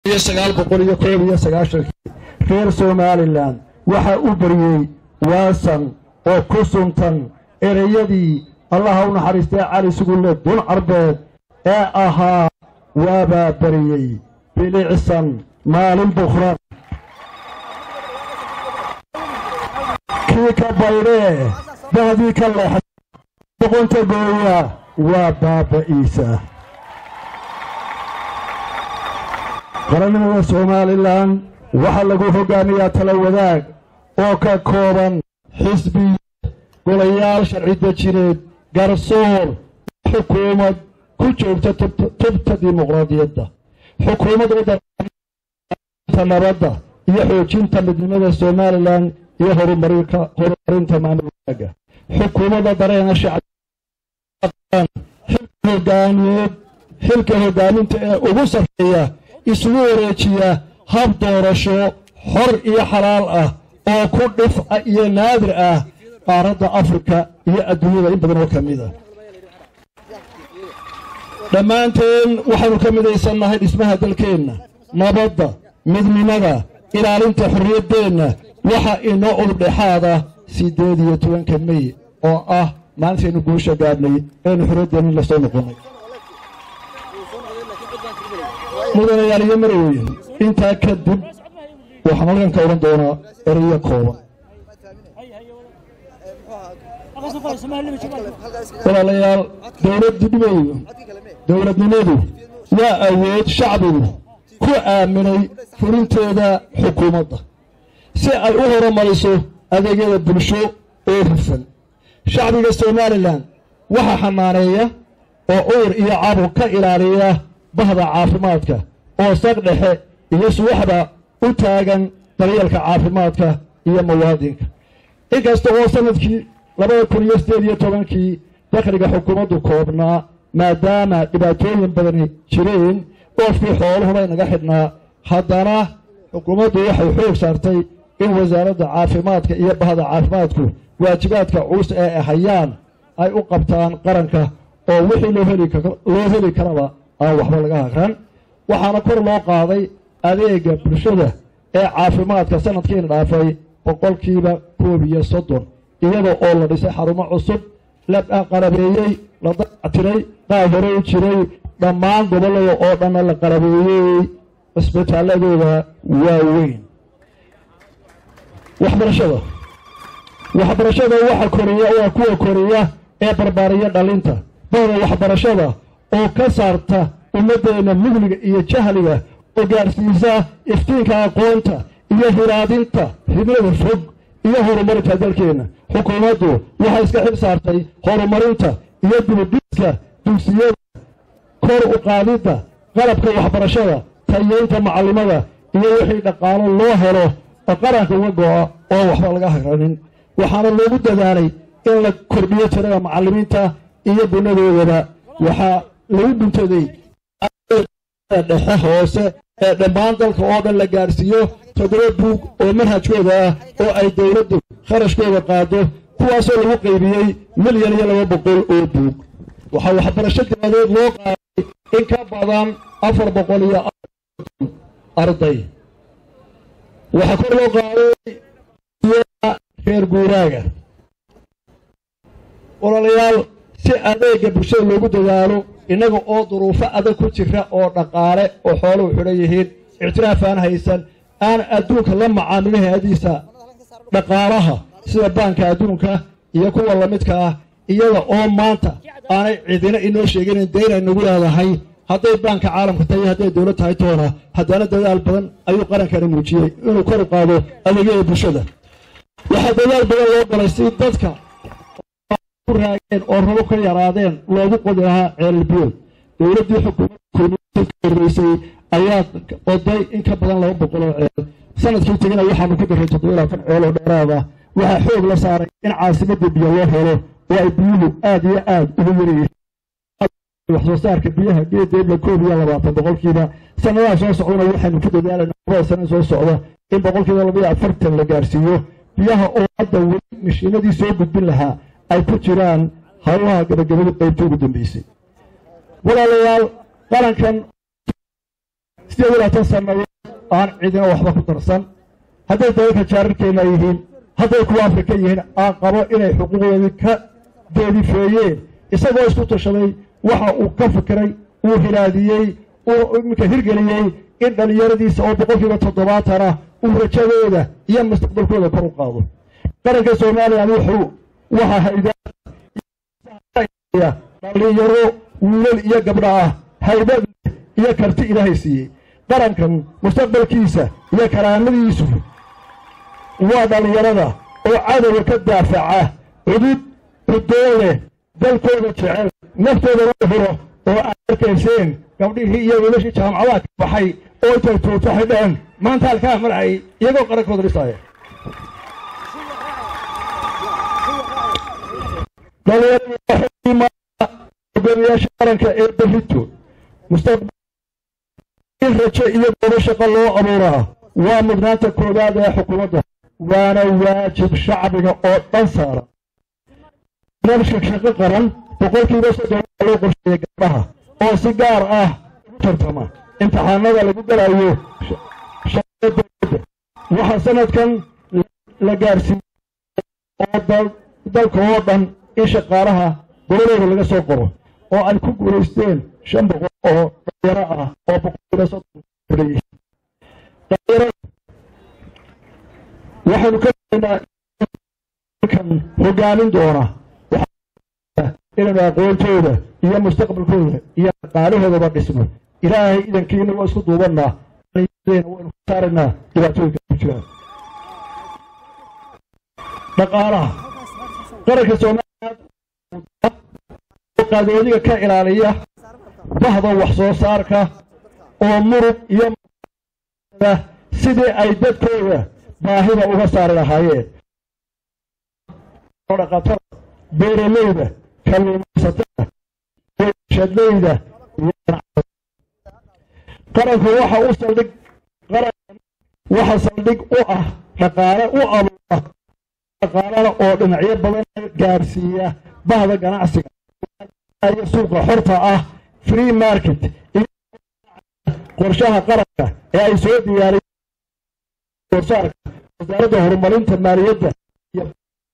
iyo sagaal boqol iyo koob iyo sagaashankii reer somalilan waxaa u baryey waasan oo ku suntan ereyadii allaha u naxariistay cali sugulle dun carbeed ee ahaa waabaa baryey bilicsan maalin bukhran kii ka baydhee dahdii ka leexa boqonta gooya waa baaba'iisa qarannimada somalilan waxaa lagu hoggaamiyaa tala wadaag oo ka kooban xisbiya golayaal sharci dejineed garsoor xukuumad ku joogta tubta dimuqraadiyadda xukuumad wadanta nabadda iyo xoojinta midnimada somalilan iyo horumarinta maamul wanaaga xukuumadda dareena shacxilka hogaamiyeed xilka hoggaaminta ee ugu sarreeya isugu wareejiya hab doorasho xor iyo xalaal ah oo ku dhif iyo naadir ah qaaradda afrika iyo adduunyada in badan oo ka mid ah dhammaanteen waxaannu ka midaysannahay dhismaha dalkeenna nabadda midnimada ilaalinta xorriyaddeenna waxa inoo udubdhexaada siddeed iyo tobanka mey oo ah maalintaynu guusha gaadhnay eenu xorriyaddeenna la soo noqonnay mudanayaal iyo marweyn intaa kadib waxaan halkan ka odhan doonaa ereyo kooban walaalayaal dowladnimadu dowladnimadu waa awood shacbigu ku aaminay fulinteeda xukuumadda si ay u horumariso adeegyada bulsho oo hufan shacbiga somalilan waxaa xamaaneeya oo cudur iyo cabur ka ilaaliya bahda caafimaadka oo saq dhexe iyo suwaxda u taagan daryeelka caafimaadka iyo muwaadinka inkasta oo sanadkii labada kun iyo siddeed iyo tobankii dakhliga xukuumaddu koobnaa maadaama dhibaatooyin badani jireen oofkii xooluhuba inaga xidhnaa haddana xukuumaddu waxay xoog saartay in wasaaradda caafimaadka iyo bahda caafimaadku waajibaadka culus ee ay hayaan ay u qabtaan qaranka oo wixii loo heli karaba aan waxba laga haqran waxaana kor loo qaaday adeega bulshada ee caafimaadka sanadkiina dhaafay boqolkiiba koob iyo soddon iyada oo la dhisay xarumo cusub la qalabeeyey la dactiray qaab hore u jiray dhammaan gobollada oo dhanna la qalabeeyey cisbitaaladooda waaweyn waxbarashada waxbarashada waxa koriya waa kuwa koriya ee barbaariya dhalinta bahda waxbarashada oo ka saarta ummaddeenna mugniga iyo jahliga oo gaarsiisa iftiinka aqoonta iyo hiraadinta himlada fog iyo horumarinta dalkeenna xukuumaddu waxay iska xil saartay horumarinta iyo dibudhiska dugsiyada kor u qaadidda qalabka waxbarashada tayeynta macallimada iyo wixii dhaqaalo loo helo oo qaranka uga go'a oo waxba laga hagranin waxaana loogu dadaalay in la kordhiyo tirada macallimiinta iyo gunadoodaba waxaa lagu guntaday dhexe hoose ee dhammaan dalka oo dhan la gaarsiiyo toddoba buug oo manhajkooda ah oo ay dowladdu kharashkooda qaado kuwaasoo lagu qaybiyey milyan iyo laba boqol oo buug waxaa waxbarasho daadeed loo qaaday in ka badan afar boqol iyo arday waxaa kor loo qaaday reer guuraaga walaalayaal si adeega bulshada loogu dadaalo innaga oo duruufo adag ku jira oo dhaqaale oo xooluhu xidhan yihiin ictiraaf aan haysan aan adduunka la macaamilin hay-adiisa dhaqaalaha sida baanka adduunka iyo kuwa lamidka ah iyada oo maanta aanay cidina inoo sheeginin dayn ay nagu leedahay hadday baanka caalamka tahay hadday dowlad tahay toona haddana dadaal badan ayuu qarankani muujiyey inuu kor u qaado adeegyada bulshada waxaa dadaal badan loo galay si dadka ku raageen oo rabo ka yaraadeen loogu qodi lahaa ceelbiyood dowladdii xukuumadda horreysay ayaa oday in ka badan laba boqol oo ceel sanadkii tegina waxaanu ku daray toddoba labaatan ceel oo dheeraada waxaa xoog la saaray in caasimadda biyo loo helo oo ay biyuhu aad iyo aad ugu yaryihiin wax soo saarka biyaha geedeedla koob iyo labaatan boqolkiiba sanadaha soo socdana waxaynu ku dadaalayna labada sana soo socda in boqolkiiba labaiyo afartan la gaarsiiyo biyaha oo hadda weli mashiinadii soo gudbin lahaa ay ku jiraan hawlaha gabagabada qaybta ugu dambeysay walaalayaal qarankan sideed iyo labaatan sannadood aan cidina waxba ku darsan hadday dalalka jaararkeenna yihiin hadday kuwa afrika yihiin aan qabo inay xuquuqdoodii ka deedifeeyeen isagoo isku tashaday waxa uu ka fikiray uu hilaadiyey uu iminka hirgeliyey in dhallinyaradiisa oo boqolkiiba toddobaatana uu rajadooda iyo mustaqbalkooda kor u qaado qaranka soomaaliya wuxuu waxa haydaya dhallinyaro wiilal iyo gabdha ah haybad iyo karti ilaahay siiyey qarankan mustaqbalkiisa iyo karaamadiisu waa dhallinyarada oo cadowga ka daafaca cudud cudoo leh dalkooda jecel naftooda loo huro oo aad arkayseen gabdhihii iyo wiilashii jaamacadaha ka baxay oo intay tuuto waxay dhaheen maanta halkaa marcay iyagoo qarankooda dhisaaya dhallinyarada qaranka ee berrito mustaqbal in rajo iyo goobo shaqo loo abuuraa waa mudnaanta koowaad ee xukuumadda waana waajib shacbiga oo dhan saaran barnaamijka shaqo qaran boqolkiiba soddon waa loo qorsheeyay gabdhaha oo si gaar ah ugu tartama imtixaanada lagu galayo shaqada dowladda waxaa sanadkan la gaarsiiyey oo dalka oo dhan in shaqaalaha goladooda laga soo qoro oo ay ku guulaysteen shan boqol oo dhalinyaro ah oo boqolkiiba soddon leeyihiin dhalinyarada waxaynu ka daynaa kan hogaamin doona inaynu aqoontooda iyo mustaqbalkooda iyo dhaqaalahoodaba dhisno ilaahay idankiina waa isku duubannaa waynu ka saaraynaa dhibaatooyinka ku jiraan dhaqaalaha qaranka soomaaliya qaadoodiga ka ilaaliya bahda wax soo saarka oo murug iyo sidii ay dadkooda baahida uga saari lahaayeen dhaqatada beeraleyda kalluumaysatada shadleyda qaranku waxa u saldhig qarankan waxa saldhig u ah dhaqaale u abuura dhaqaalana oo dhinacyo badan gaarsiiya bahda ganacsiga iyo suuqa xorta ah free market qorshaha qaranka ee ay soo diyaariyeen warsaarka wasaaradda horumarinta maaliyadda iyo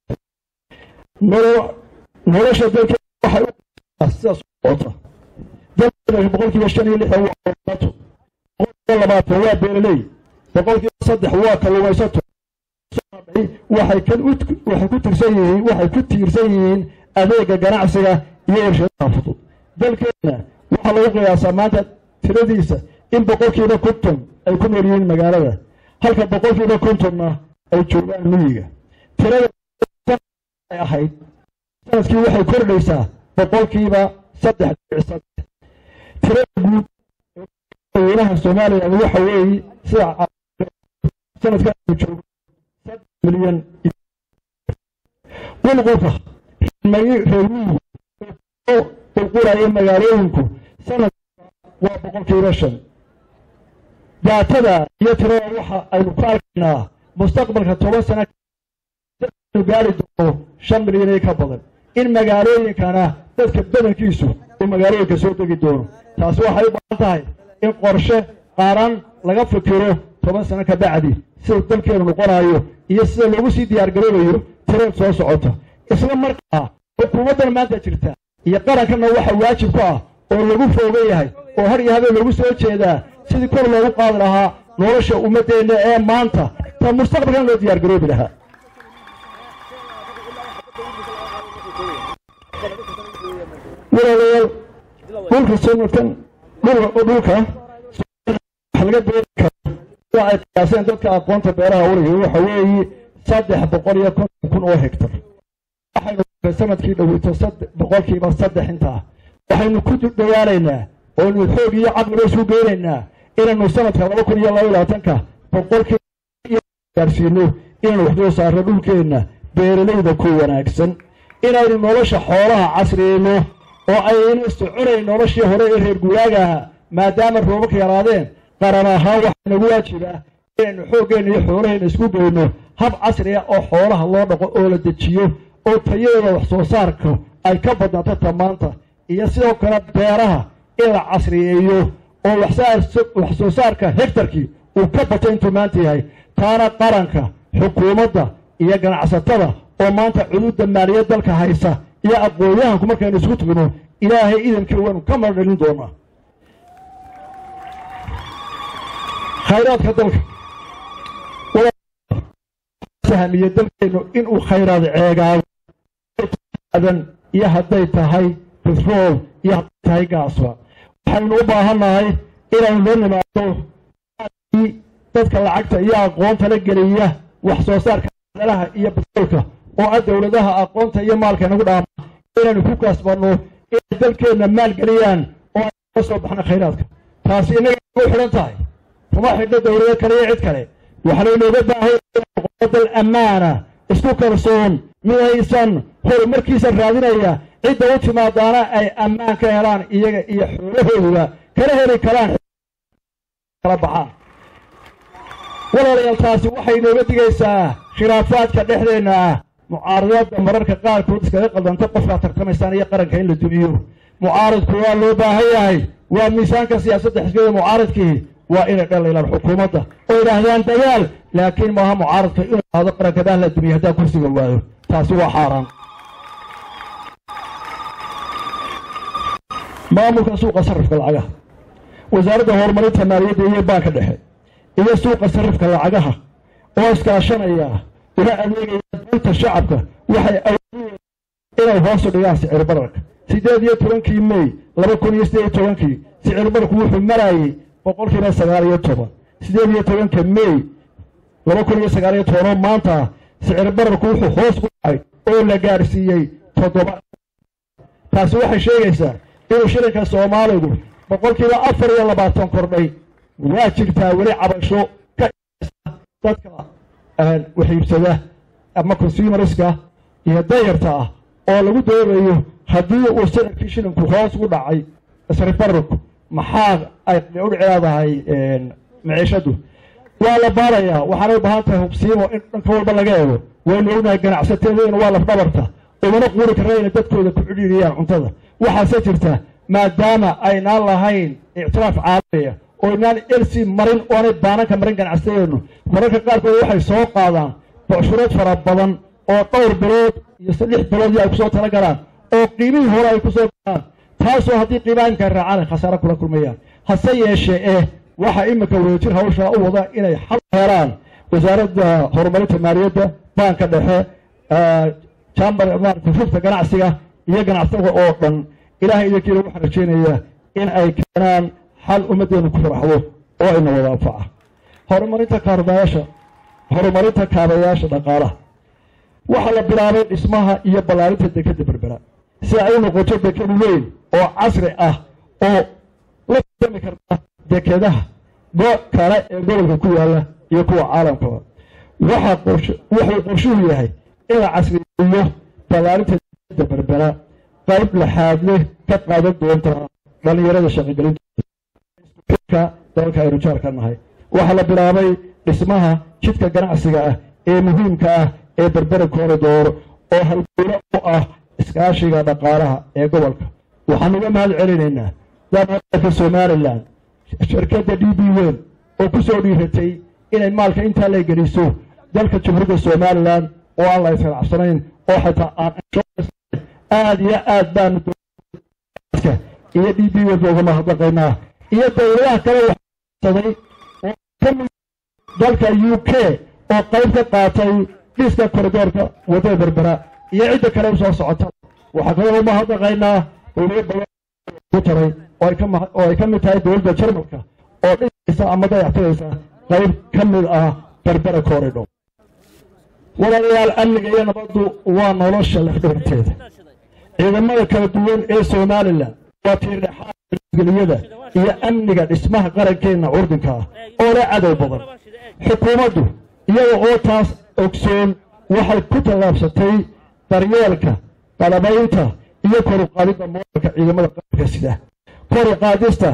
nolosha dalka waxay sidaas socota dalka boqolkiiba shan iyo lixdan waa horumarto boqolkiiba labaatan waa beeraley boqolkiiba saddex waa kalluumaysato waxay kan waxay ku tirsan yihiin waxay ku tiirsan yihiin adeega ganacsiga iyo warshadaha fudud dalkeenna waxaa lagu qiyaasaa maanta tiradiisa in boqolkiiba konton ay ku nool yihiin magaalada halka boqolkiiba kontonna ay joogaan miyiga tirada ay ahayd sanadkii waxay kordhaysaa boqolkiiba saddex dhibic saddex tirada guud weynaha soomaaliya waxa weeye sida sanadkan aynu joogo saddex milyan qulqulka reermiyigu oo qulqulaya magaalooyinku sanadka waa boqolkiiba shan daatada iyo tirada waxa aynu ku arkaynaa mustaqbalka toban sana gaari doono shan milyan iyo ka badan in magaalooyinkana dadka badankiisu uu magaalooyinka soo degi doono taasi waxay u baahan tahay in qorshe qaaran laga fikiro toban sano ka bacdi sida dalkeenu noqonayo iyo sida loogu sii diyaargaroobayo tirada soo socota isla markaa xukuumaddan maanta jirta iyo qarankanna waxa waajib ku ah oo lagu foogan yahay oo har iyo habeen loogu soo jeedaa sidii kor loogu qaadi lahaa nolosha ummaddeenna ee maanta ta mustaqbalkan loo diyaargaroobi lahaa walaalayaal dhulka sanadkan dhulka dhulka wax laga beeri karo waa ay qiyaaseen dadka aqoonta beeraha weliga waxa weeye saddex boqol iyo konton kun oo hektar waxaynu sanadkii dhoweyto boqolkiiba saddex intaa waxaynu ku dadaalaynaa oonu xoog iyo caqliba isu geynaynaa inaynu sanadka laba kun iyo laba labaatanka boqolkiiba gaarsiino inaynu waxsoo saarno dhulkeenna beeralayda ku wanaagsan inaynu nolosha xoolaha casriyeyno oo aynu soconayn noloshii hore ee reer guuraagaha maadaama roobabka yaraadeen qaran ahaan waxaa nagu waajibaa inaynu xooggeenna iyo xoolaheenna isku geyno hab casriya oo xoolaha loo dhaqo oo la dejiyo oo tayadooda wax soo saarka ay ka badnaato ta maanta iyo sidoo kale beeraha in la casriyeeyo oo wax soo saarka hektarkii uu ka batay intuu maanta yahay taana qaranka xukuumadda iyo ganacsatada oo maanta cuduudda maaliyad dalka haysa iyo aqoon-yahanku markaynu isugu tugno ilaahay idankii waynu ka mardhalin doonaa khayraadka dalka sahmiye dalkeennu inuu khayraad ceegaado adan iyo hadday tahay betrool iyo hadday tahay gaasba waxaynu u baahannahay inaynu la nimaado dadka lacagta iyo aqoonta la geliya wax soo saarka dalaha iyo betroolka oo ah dowladaha aqoonta iyo maalka inagu dhaama inaynu ku kaasbanno inay dalkeenna maal geliyaan oo aynu ka soo baxno khayraadka taasi innaga u xidhan tahay kuma xidhno dowlado kale iyo cid kale waxaanu inooga baahay dal ammaana isku kalsoon midaysan horumarkiisa raadinaya cidda u timaadaana ay ammaan ka helaan iyaga iyo xoolahooda kala heli karaan kala baxaan walaalayaal taasi waxay inooga digaysaa khilaafaadka dhexdeenna ah mucaaradada mararka qaarkood iskaga qaldanta qofkaa tartamaysaan iyo qaranka in la dumiyo mucaaradku waa loo baahan yahay waa miisaanka siyaasadda xisbiyada mucaaradkii waa inay dhaliilaan xukuumadda oo yidhaahdaan dagaal laakiin maaha mucaaradka inuu aado qarankadah la dumiyo haddaa kursiga waayo taasi waa xaaraan maamulka suuqa sarrifka lacagaha wasaaradda horumarinta maaliyadda iyo baanka dhexe iyo suuqa sarrifka lacagaha oo iskaashanaya una adeegaya danta shacabka waxay awoodeen inay hoosu dhigaan sicir bararka siddeed iyo tobankii mey laba kun iyo siddeed iyo tobankii sicir bararku wuxuu marayey boqolkiiba sagaal iyo toban siddeed iyo tobanka mey laba kun iyo sagaal iyo tobanoo maanta sicir bararku wuxuu hoos u dhacay oo la gaadhsiiyey toddoba taasi waxay sheegaysaa inuu shilinka soomaaligu boqolkiiba afar iyo labaatan kordhay waa jirtaa weli cabasho ka dadka waxiibsada ama consumerska iyo dayarta ah oo lagu doodayo haddii uu sicirkii shilinku hoos u dhacay sicir bararku maxaa ay u leedahay maciishadu waa la baarayaa waxaanay u baahan tahay hubsiimo in dhanka walba laga eego waynu ognahay ganacsateedayna waa lafdhabarta umana quuri karna inay dadkooda ku cidhiiriyaan cuntada waxaase jirta maadaama aynaan lahayn ictiraaf caalamiya oo inaan elsi marin oonay baananka marin ganacsatadeennu mararka qaarkood waxay soo qaadaan bocshureed fara badan oo dhowr bilood iyo saddex biloodii ay ku soo tala galaan oo qiimihii hore ay ku soo galaan taasoo haddii qiimaha imika raacaan ay khasaare kula kulmayaan hase yeeshee eh waxaa iminka wadajir hawshaa u wada inay xal helaan wasaaradda horumarinta maaliyadda baanka dhexe jambar maarata rufta ganacsiga iyo ganacsatada oo dhan ilaahay idinkiina waxaan rajaynayaa in ay keenaan xal ummaddeenu ku faraxdo oo ina wada anfaca horumarinta kaardayaasha horumarinta kaabayaasha dhaqaalaha waxaa la bilaabay dhismaha iyo ballaarinta dekadda berbera si ay u noqoto dekad weyn oo casri ah oo la fahmi karta dekedaha kale ee gobolka ku yaalla iyo kuwa caalamkaba wuxuu qorshuhu yahay in la casriyeeyo ballaarinta dekadda berbera qayb laxaad leh ka qaadan doonta dhallinyarada shaqogelinta dalalka aynu jaarka nahay waxaa la bilaabay dhismaha jidka ganacsiga ah ee muhiimka ah ee berbera kooridoor oo halguulo u ah iskaashiga dhaqaalaha ee gobolka waxaan uga mahad celinaynaa dalka somalilan shirkadda d b wen oo ku soo dhiiratay inay maalka intaa la geliso dalka jamhuuriyadda somalilan oo aan la isqanacsanayn oo xitaa aan aada iyo aad baanu iyo d b wen uga mahadnaqaynaa iyo dowladaha kale waxsaday oo kamid dalka u k oo qayb ka qaatay dhiska koridoorka wadada berbera iyo cidda kale usoo socota waxaa kaloo umahadnaqaynaa dowlado badan ku taray oo ay ka mid tahay dowladda jarmalka oo dhisaysa ama dayactiraysa qayb ka mid ah berbera corridor walaalayaal amniga iyo nabaddu waa nolosha lafdhabarteeda ciidamada kala duwan ee somalilan waa tiirdhexaadgeliyada iyo amniga dhismaha qarankeenna curdinka ah oo leh cadow badan xukuumaddu iyaga oo taas ogsoon waxay ku tallaabsatay daryeelka qalabaynta iyo kor u qaadidda moodalka ciidamada qaranka sida kor u qaadista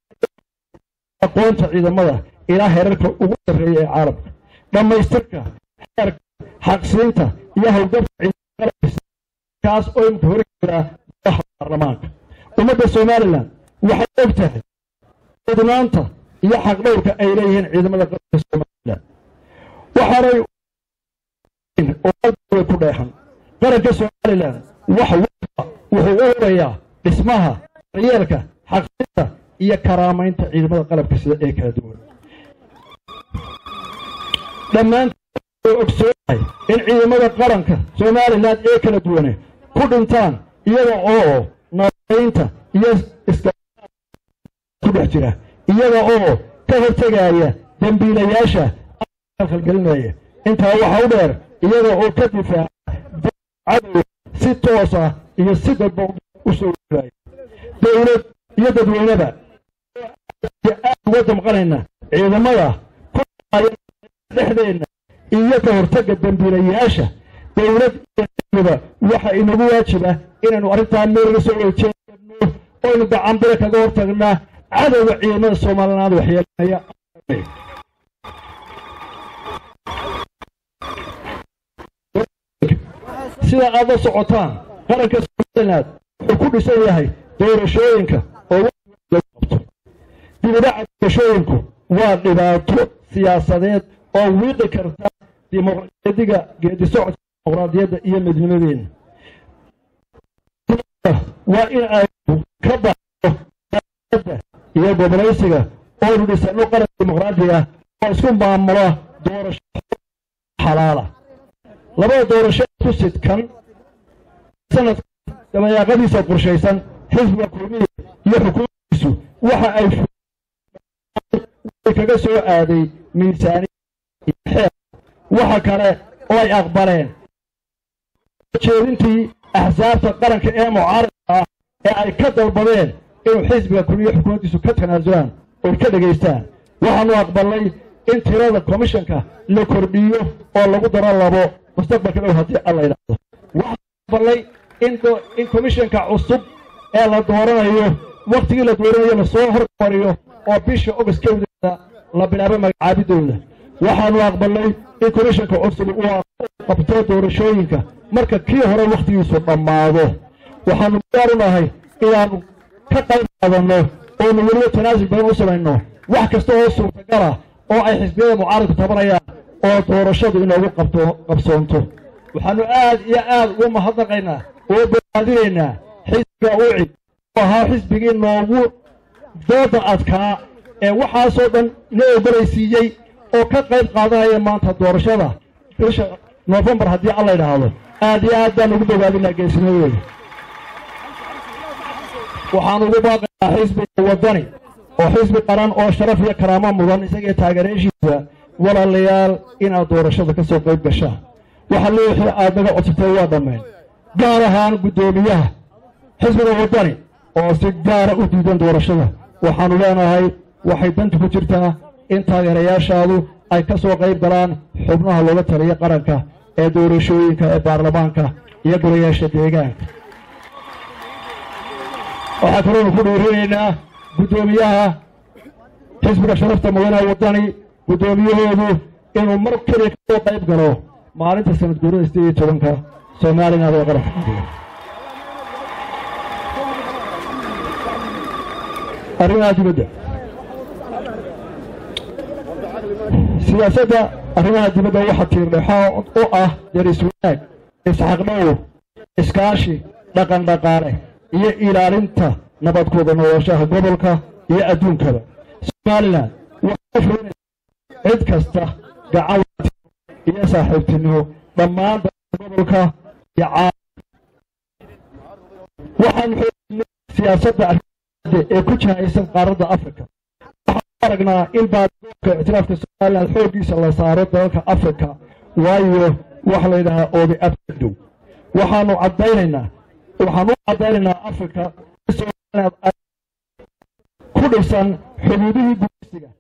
aqoonta ciidamada ilaa heerarka ugu sarreeya ee caalamka dhammaystirka xeerka xaqsiinta iyo howlgabka ciidamakaas oo imka hori jiraa baarlamaanka ummadda somalilan waxay og tahay mudnaanta iyo xaqdhowrka ay leeyihiin ciidamada qaranka somalilan waxaanay oo ku dheexan qaranka somalilan wax walba wuxuu u horeeyaa dhismaha daryeelka xaqinta iyo karaamaynta ciidamada qalabka sida ee kala duwan dhammaantood ogsoonahay in ciidamada qaranka somalilan ee kala duwane ku dhintaan iyaga oo nabaynta iyo iska ku dhex jira iyaga oo ka hortegaya dembiilayaasha khalgelinaya intaa waxa u dheer iyaga oo ka difaaca cadow si toos ah iyo si dadba u soo waaya dowlad iyo dadweyneba aad uga damqanayna ciidamada ku dhexdeenna iyo ka hortagga dembiilayaasha dowlad iyoba waxa inagu waajiba inaynu arrintaa meelga soo wejeedno oynu gacanbire kaga hortagnaa cadowga ciidamada soomaalinaad waxyeelanaya sida aad la socotaan qaranka somaliland wuxuu ku dhisan yahay doorashooyinka oo qabto dibidhaca doorashooyinku waa dhibaato siyaasadeed oo wiiqi karta dimuqraadiga geedi socodka dimuqraadiyadda iyo midnimadeenna waa in aynu ka baxdo iyo gobolaysiga oonu dhisano qaran dimuqraadi ah oo isku maamula doorasho xalaala labada doorasho ku sidkan sanadka dabayaaqadiisa qorshaysan xisbiga kulmiya iyo xukuumadiisu waxa ay kaga soo aaday miisaaniya iyo xeer waxa kale oo ay aqbaleen jeedintii axsaabta qaranka ee mucaaradka ah ee ay ka dalbadeen inuu xisbiga kulmiya xukuumaddiisu ka tanaasulaan oy ka dhegaystaan waxaanu aqbalnay in tirada komishanka la kordhiyo oo lagu daro labo mustaqbalka dhow haddii alla yidhaahdo waxaanu aqbalnay in komishanka cusub ee la dooranayo wakhtigii la dooranayo lasoo hormariyo oo bisha ogast kowdeeda la bilaabo magacaabidooda waxaanu aqbalnay in komishanka cusub uu qabto doorashooyinka marka kii hore wakhtigiisu dhammaado waxaanu diyaar u nahay inaannu ka qayb qaadanno oonu weliba tanaasul badan u samayno wax kasta oo suurtagala oo ay xisbiyada mucaaradku tabanayaan oo doorashadu inoogu qabto qabsoonto waxaannu aad iyo aad ugu mahadnaqaynaa oo bogaadinaynaa xisbiga ucid oo ahaa xisbigii noogu dooda adkaa ee waxaasoo dhan na ogolaysiiyey oo ka qayb qaadanaya maanta doorashada bisha noofembar haddii alla yidhaahdo aad iyo aad baan ugu bogaadinaa geesinimadooda waxaan ugu baaqaynaa xisbiga waddani oo xisbi qaran oo sharaf iyo karaamo mudan isagii taageerayaashiisa walaalayaal inaad doorashada ka soo qayb gashaan waxa leexii aad naga codsatay waa dhammeen gaar ahaan guddoomiyaha xisbiga waddani oo si gaara u diidan doorashada waxaannu leenahay waxay dantu ku jirtaa in taageerayaashaadu ay ka soo qayb galaan xubnaha looga taliya qaranka ee doorashooyinka ee baarlamaanka iyo golayaasha deegaanka waxaa kaloonu ku dhiirinaynaa guddoomiyaha xisbiga sharafta mudane waddani guddoomiyahoodu inuu mar keliya ka soo qayb galo maalinta sanad guurada sideed iyo tobanka somaliland ee qaranka xadiga arrimaha dibadda siyaasadda arrimaha dibadda waxaa tiirdhexoo u ah deris wanaag isxaqdhowr iskaashi dhaqan dhaqaale iyo ilaalinta nabadkooda noloshaha gobolka iyo adduunkaba somalilan waxaa fulinaysa cid kasta gacan iyo saaxiibtinimo dhammaan dalka gobolka iyo caalam waxaan xoojinay siyaasadda arrimada ee ku jahaysan qaaradda afrika waxaan aragnaa in baadgoobka ictiraafka somalilan xooggiisa la saaro dalalka afrika waayo waxa la yidhahaa oobi abdow waxaanu caddaynaynaa waxaan u caddaynaynaa afrika in somaliland ay ku dhisan xuduudihii gudaysiga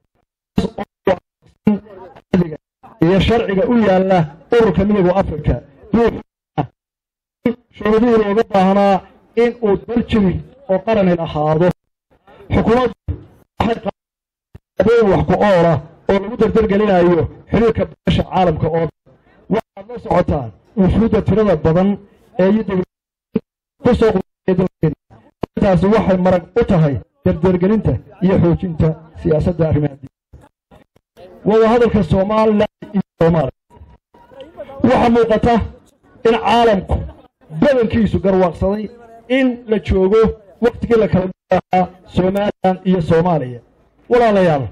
iyo sharciga u yaalla ururka midooda afrika shuruudihii looga baahnaa in uu dal jiri oo qaranil ahaado xukuumaddu waxay qaadeen wax ku oola oo lagu dardargelinayo xiriirka beesha caalamka oo waxaad la socotaan wufuudda tirada badan ee ku soo dalkeena intaasi waxay marag u tahay dardargelinta iyo xoojinta siyaasadda arrimaha wadahadalka somalilan iyo soomaaliya waxaa muuqata in caalamku badankiisu garwaaqsaday in la joogo wakhtigii la kala dhaaa somalilan iyo soomaaliya walaalayaal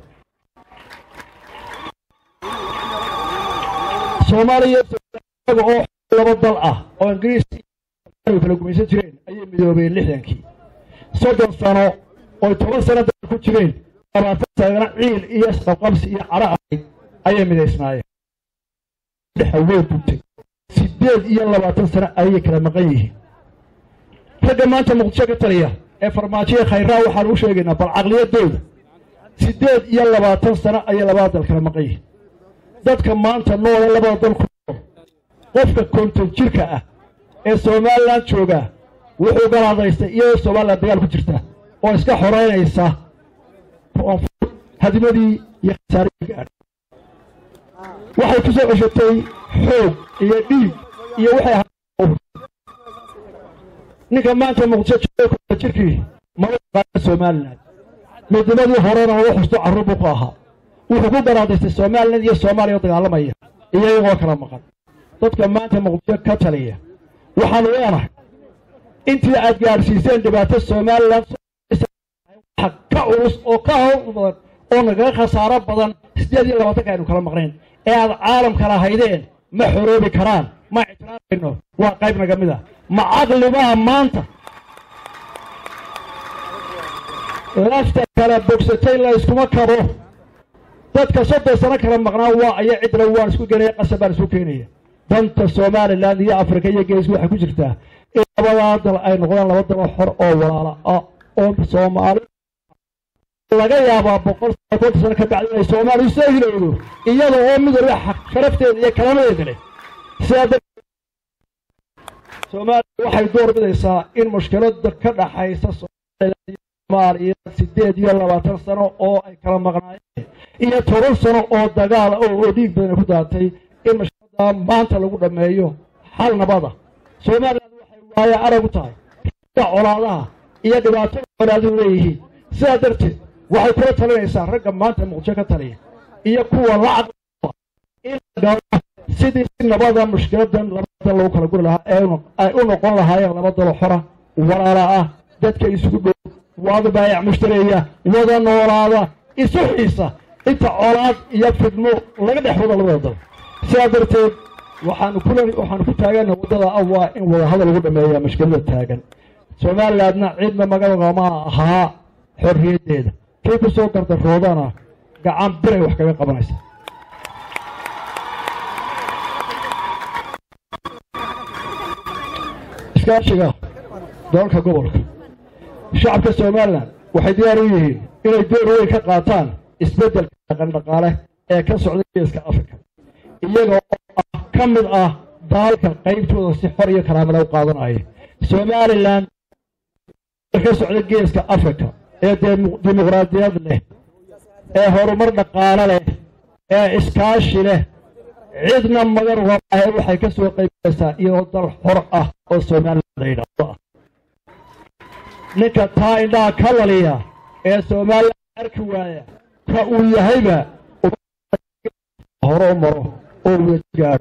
soomaaliya iyaga oo laba dal ah oo ingiriis kala gumaysan jireen ayay midoobeen lixdankii soddon sano oy toban sano dal ku jireen labaatan sanana ciil iyo isqabqabsi iyo cadho ahayd ayay midaysnaayeen dhexa way buntay siddeed iyo labaatan sano ayay kala maqan yihiin ragga maanta muqdisho ka taliya ee farmaajoya khayraa waxaan u sheegaynaa bal caqliyadooda siddeed iyo labaatan sano ayay labada dal kala maqan yihiin dadka maanta noole labada dal ku nool qofka konton jirka ah ee somalilan jooga wuxuu galaadaystay iyadoo somalilan dagaal ku jirta oo iska xoreynaysa koonfur hadimadii iyo khasaaradii gaadha waxay ku soo ceshatay xoog iyo dhiig iyo waxay ahaa ninka maanta muqdisho jooga konton jirkii mala yaqaana somalilan midnimadii horena uu xusto carruur buu ku ahaa wuxuu ku garaadaystay somalilan iyo soomaaliya oo dagaalamaya iyagoo kala maqan dadka maanta muqdisho ka taliya waxaanu leenahay intii aad gaadhsiiseen dhibaato somalilan wax ka culus oo ka hawl badan oo nagaga khasaaro badan siddeed iyo labaatanka aynu kala maqnayn ee aad caalam kala haydeen ma xoroobi karaan ma ictiraafayno waa qayb naga mid a ma caqlibaha maanta lafta kala bogsatay la yskuma kabo dadka soddon sano kala maqnaa waa aya cidla waan isku genaya qasab baan isku keenaya danta somalilan iyo afrika iyo geesku waxay ku jirtaa in labadaa dal ay noqdaan laba dalo xor oo walaala ah oo soomaali laga yaabaa boqol sano konton sano ka bacdi inay soomaaliya soo hilowdo iyada oo mid waliba sharafteeda iyo kalamadeeda leh sidaa darteed soomaaliya waxay door bidaysaa in mushkilada ka dhaxaysa soomaaliya siddeed iyo labaatan sano oo ay kala maqnaayeen iyo toban sano oo dagaal oo dhiig badan ku daatay in mushkilada maanta lagu dhammeeyo xal nabada soomaaliland waxay waaye arag u tahay ragga colaadaha iyo dhibaatada colaaduhu leeyihiin sidaa darteed waxay kula talinaysaa ragga maanta muqdisho ka taliya iyo kuwa lacaq in la gaaro sidii si nabada mushkiladan labada lagu kala guri lahaa ee ay u noqon lahaayeen laba dalo xora walaala ah dadka isugu dhow wada baayac mushtareeya wada noolaada isu xiisa inta colaad iyo fidmo laga dhex wada labada dal sidaa darteed waxaanu ku waxaanu ku taagana waddada ah waa in wada hadal lagu dhameeya mushkilada taagan somalilandna cidna magaalama ahaa xorriyaddeeda kii ku soo gardaroodana gacan biray wax kaga qabanaysa iskaashiga dalalka gobolka shacabka somalilan waxay diyaar u yihiin inay door weyn ka qaataan isbeddelka dhaqandhaqaale ee ka socda geeska afrika iyaga oo ah ka mid ah daalka qaybtooda si xor iyo karaamada u qaadanaya somalilan ka socda geeska afrika ee dimuqraadiyad leh ee horumar dhaqaale leh ee iskaashi leh cidna magan uga ahe waxay ka soo qaybgalaysaa iyadoo dal xor ah oo somalilan la yidhaahdo ah ninka taa indhaha ka laliya ee somalilan arki waaya ka uu yahayba hore u maro oo wada gaadho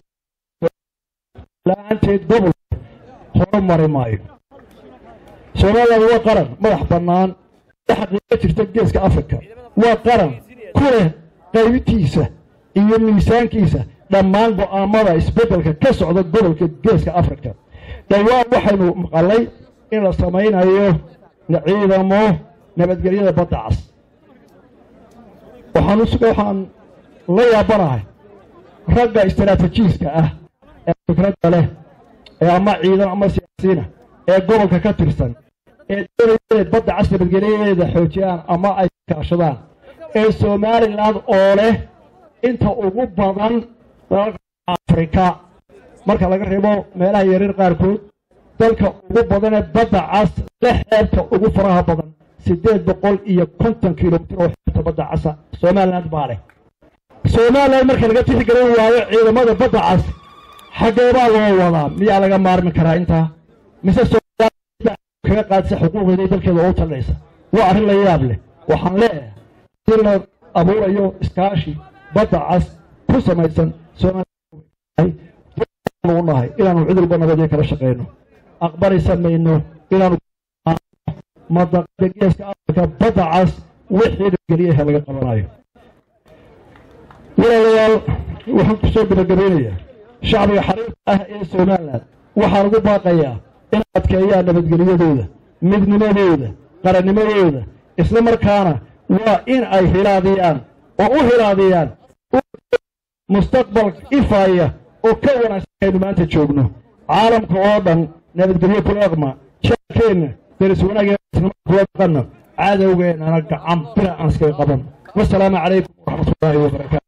la-aanteed gobol hore mari maayo somalilan waa qaran madax bannaan ee xaqiiqo jirta geeska afrika waa qaran ku leh qaybitiisa iyo miisaankiisa dhammaan go'aamada isbeddelka ka socda gobolka geeska afrika dhowaan waxaynu maqalay in la samaynayo ciidamo nabadgelyada badda cas waxaan waxaan la yaabanahay ragga istaraatijiiska ah ee fikradda leh ee ama ciidan ama siyaasiina ee gobolka ka tirsan ee doonaya badda cas nabadgelyadeeda xoojiyaan ama ay kaashadaan ee somalilan oo leh inta ugu badan dalalka afrika marka laga reebo meelaha yaryar qaarkood dalka ugu badanee badda cas le xeebta ugu faraha badan siddeed boqol iyo konton kilomitir oo xeebta badda casa somaliland baa leh somalilan marka laga tixgelin waayo ciidamada badda cas xaggeebaa loo wadaa miyaa laga maarmi karaa intaa mise kaga qaadisa xuquuqeeda dalkeeda oo talinaysa waa arrin la yaab leh waxaan leeyahay in la abuurayo iskaashi badda cas ku samaysan soomaalia nahay inaanu cid walba nabadyo kala shaqayno aqbalaysa mayno inaanu madaqada geeska afrika badda cas wixii dhageliyaha laga qabanayo walaalayaal waxaan ku soo gabagabaynayaa shacbiga xariirka ah ee somalilan waxaan ugu baaqayaa in adkeeyaan nabadgelyadooda midnimadooda qarannimadooda isla markaana waa in ay hilaadiyaan oo u hilaadiyaan mustaqbal ifaaya oo ka wanaagsan aynu maanta joogno caalamka oo dhan nabadgelyo kula dhaqma jaarkeenna deris wanaageenna kula dhaqanna cadowgeennana gacan bira aan iskaga qaban wasalaamu calaykum waraxmatullaahi wabarakaatu